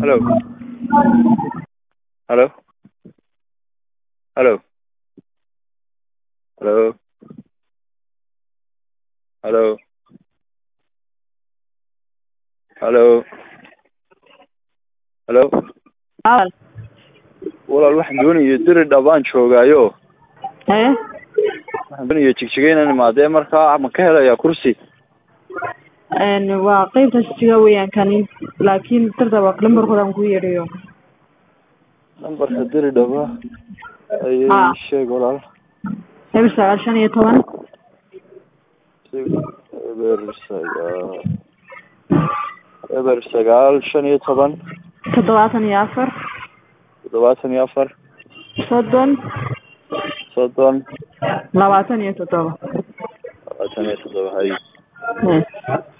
Hello. Hello. Hello. Hello. Hello. Hello. Hello. Awal. Walaal waxaan doonaya diri dhabaan joogaayo Haye. waxaan doonaya jigjiga inaan imaadee markaa ma ka helayaa kursi Een waa qaybta siga weeyaan kani laakiin tirda waa lambarkooda aan ku yeedhayo. nambarka diri dhaba ayay Haa. sheeg walaal Eber sagaal shan iyo toban eber sagaal eber sagaal shan iyo toban toddobaatan iyo afar toddobaatan iyo afar soddon soddon labaatan iyo toddoba. labaatan iyo toddoba hay Haye.